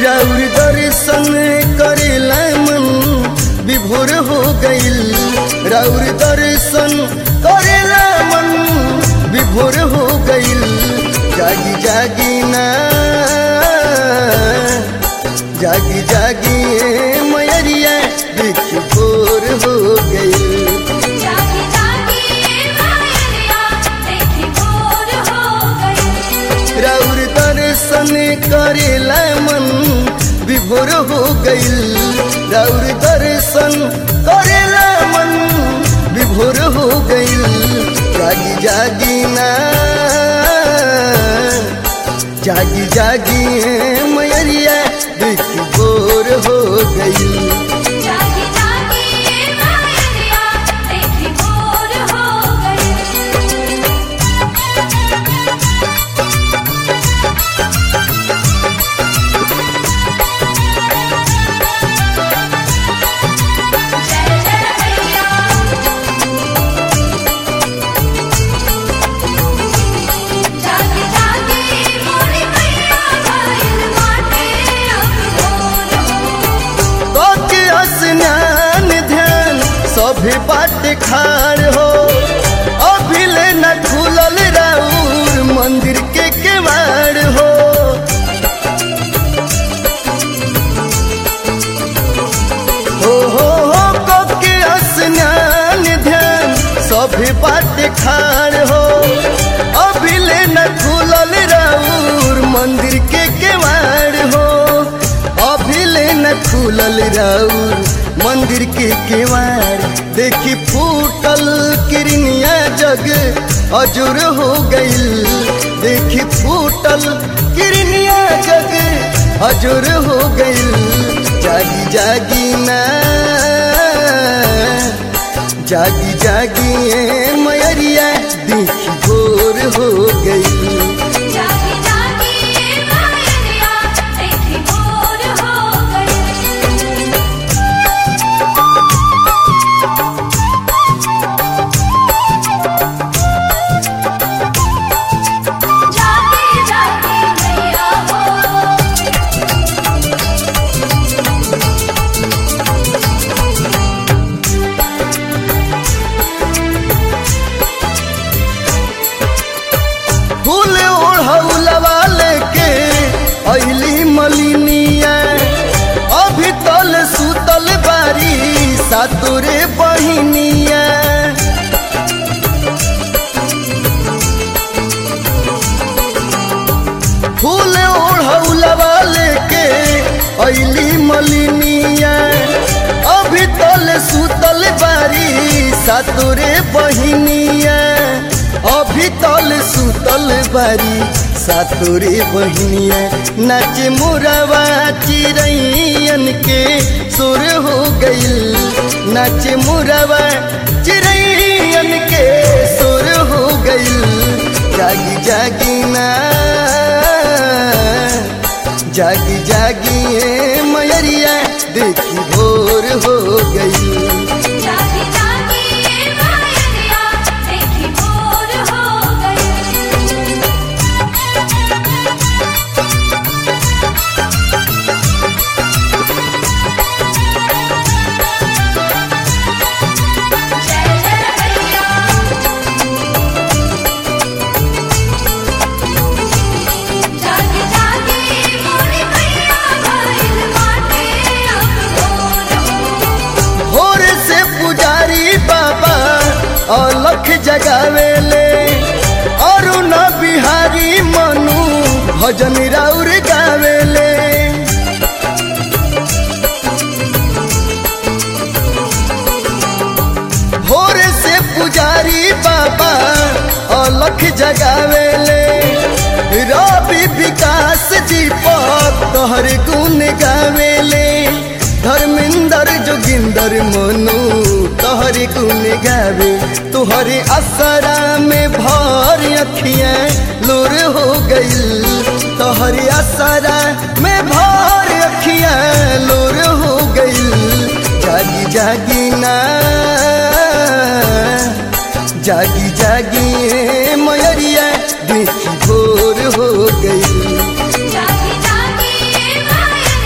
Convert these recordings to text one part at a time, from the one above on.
राउर दर्शन करेला मन विभोर हो गईल राउर दर्शन करेला मन विभोर हो गईल जागी जागी ना जागी जागी ए मयरिया देखी भोर हो गईल जागी जागी मायरिया देखी भोर हो गई राउर दर्शन करेला मन विभोर हो गईल राउर दर्शन करेला मन विभोर हो गईल जागी जागी ना जागी जागी ए मयरिया देखी भोर हो गईल जागी जागी मायरिया देखी भोर हो गई जय जय मैया जागी जागी मोरी मैया भइल बाटे अब भोर के स्नान ध्यान सभे बाट खाड़ हो अभिले न खुलल राउर मंदिर के केवाड़ हो हो हो हो को के स्नान ध्यान सभे बाट खाड़ हो अभिले न खुलल राउर मंदिर के केवाड़ हो अभिले न खुलल राउर मंदिर के केवाड़ देखी फूटल किरनिया जग अजुर हो गईल देखी फूटल किरनिया जग अजुर हो गईल जागी जागी ना जागी जागी ए मयरिया देखी भोर हो गई जागी जागी मायरिया देखी भोर हो गई जागी जागी मैया हो फूल ओढ़ौलवा लेके अइली मलिनिया अभी तल सुतल बारी सातोरे बहिनिया फूल ओढ़ौलवा लेके अइली मलिनिया अभी तल सुतल बारी सातोरे बहिनिया अभी तल सुतल बारी सातोरे बहिनिया नाच मुरवा चिरैयन के सुर हो गईल नाच मुरवा चिरैयन के सुर हो गईल जागी जागी ना जागी जागी ए मयरिया देखी भोर हो गई जागी जागी मायरिया देखी भोर हो गई जय जय मैया जागी जागी मोरी मैया भइल बाटे अब भोर भोर से पुजारी बाबा अलख जगावेले अरुण बिहारी मनु भजन राउर गावेले भोर से पुजारी बाबा अलख जगावेले रवि विकास दीपक तोहर गुण गावेले धर्मेंद्र जोगिंदर मनु तोहर गुण गावे तोहरे असरा में भर अखियां लोर हो गईल तोहरे असरा में भर अखियां लोर हो गईल जागी जागी ना जागी जागी ए मयरिया देखी भोर हो गई जागी जागी मायरिया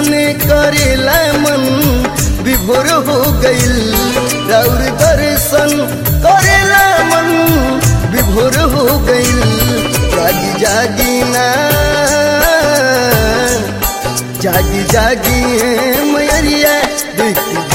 दर्शन करेला मन विभोर हो गईल राउर दर्शन करेला मन विभोर हो गईल जागी जागी ना जागी जागी मैरिया देखी